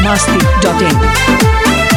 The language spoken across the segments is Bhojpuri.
masti.in.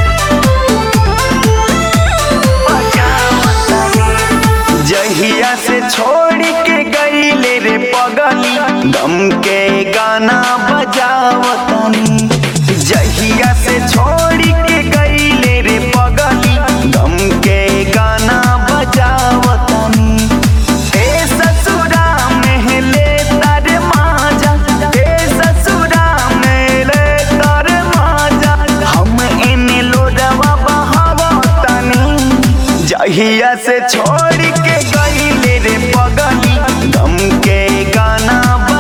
जहिया से छोड़ के गईले रे पगली गम के गाना बजावतनी जहिया से छोड़ के गईले रे पगली गम के गाना बजावतनी ए ससुरा में ले तारे माजा ए ससुरा में ले तारे माजा हम इने लोडवा बहावतनी जहिया से छोड़ के गईले रे पगली गम के गाना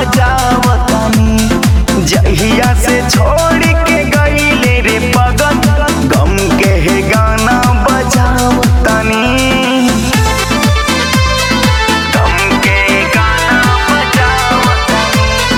बजावतनी जहिया से छोड़ के गईले रे पगल गम के गाना बजावतनी गम के गाना बजावतनी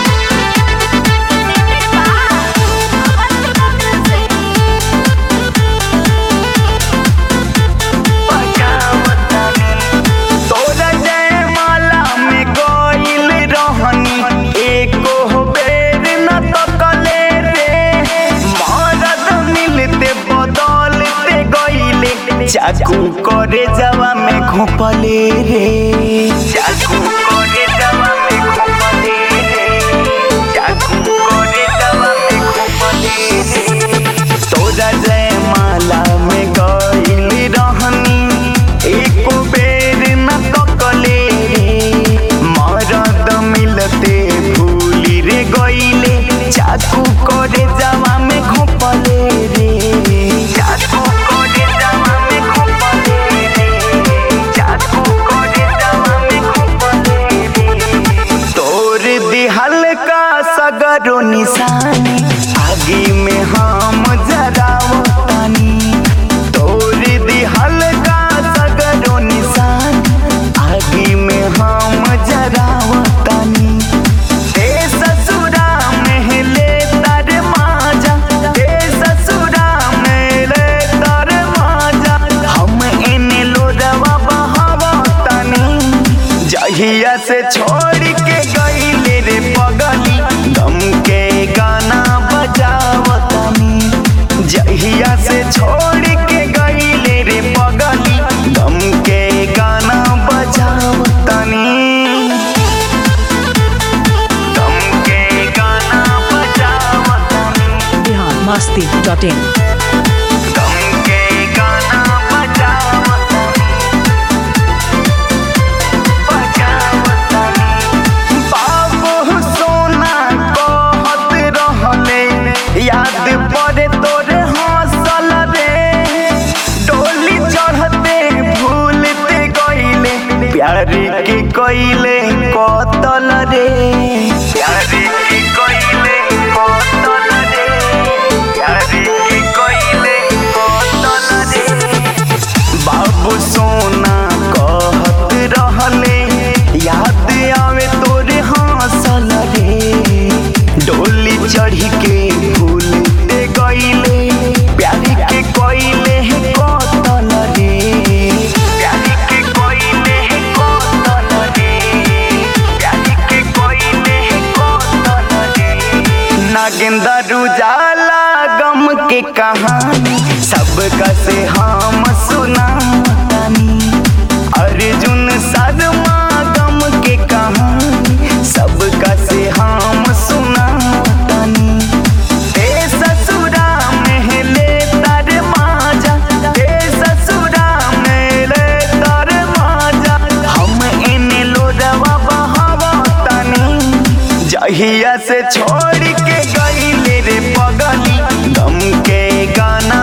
तोरा जयमाला में गइल रहनी एको बेर न तकले रे मरद मिलते बदलते गइले चाकू करे जवा में घोपले रे चाकू करे जवा में घोपले रे चाकू करे जवा में घोपले रे तोरा जयमाला में गइल रहनी एको बेर न तकले रे मरद मिलते भूली रे गइले चाकू करे जावा में घोपले रे चाकू करे जावा में घोपले रे चाकू करे जावा में घोपले रे तोर दिहल का सगरो निशानी आगे में हम जरावतानी तोर दिहल का सगरो निशानी आगे में हम जरावतानी ए ससुरा में ले तारे माजा ए ससुरा में ले तारे माजा हम इने लोडवा बहावतानी जहिया से छोड़ के गईले रे पगली गम के गाना बजावतनी जहिया से छोड़ के गईले रे पगली गम के गाना बजावतनी गम के गाना बजावतनी Bihar masti.in. गम के गाना बजावतनी बजावतनी बाबू सोना कहत रहले याद पड़े तोरे हंसल रे डोली चढ़ते भूलते गईले प्यार के कइले कतल रे प्यार के कइले कतल रे प्यार के कइले कतल रे बाबू सोना कहत रहले याद आवे तोरे हंसल रे डोली चढ़ी के भूलते गईले प्यार के कइले कतल रे प्यार के कइले कतल रे प्यार के कइले कतल रे नागेंद्र उजाला गम के कहानी सबका से हम सुनातानी अर्जुन शर्मा गम के कहानी सबका से हम सुनातानी ए ससुरा में ले तारे माजा ए ससुरा में ले तारे माजा हम इने लोडवा बहावतानी जहिया से छोड़ के गईले रे पगली गम के गाना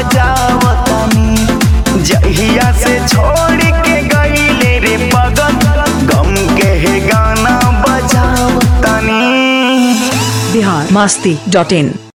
बजावतनी जहिया से छोड़ के गईले रे पगल गम के गाना बजावतनी Bihar masti.in.